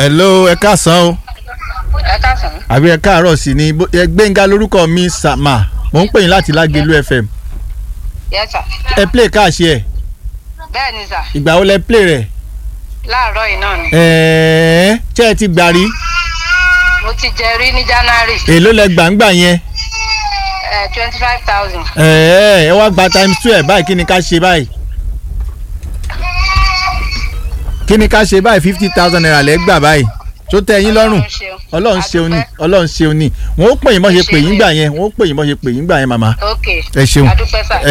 hello ẹ káàsán o ẹ káàsán. àbí ẹ káàárọ̀ sí ni Bó- ẹ gbẹ̀ngà lórúkọ mi sàmà mò ń pè yín láti lágẹ̀lú fm yes sir. ẹ play káàṣì ẹ bẹ́ẹ̀ ni sà ìgbà wo lẹ play rẹ̀ láàárọ̀ yìí náà ni. ẹ̀ẹ́ ṣé ẹ ti gbà rí mo ti jẹ rí ní january èló lẹ gbàǹgbà yẹn twenty five thousand. ẹ̀ẹ́ ẹ wá gba times two ẹ̀ báyìí kí ni ká ṣe báyìí kí ni ká ṣe báyìí fifty thousand naira lẹ gbà báyìí tó tẹ́ yín lọ́rùn ọlọ́run ṣeun ni ọlọ́run ṣeun ni wọ́n ó pè yín bọ́ ṣe pè yín gbà yẹn wọ́n ó pè yín bọ́ ṣe pè yín gbà yẹn màmá ok ẹ ṣeun adúpẹ́ sà. ẹ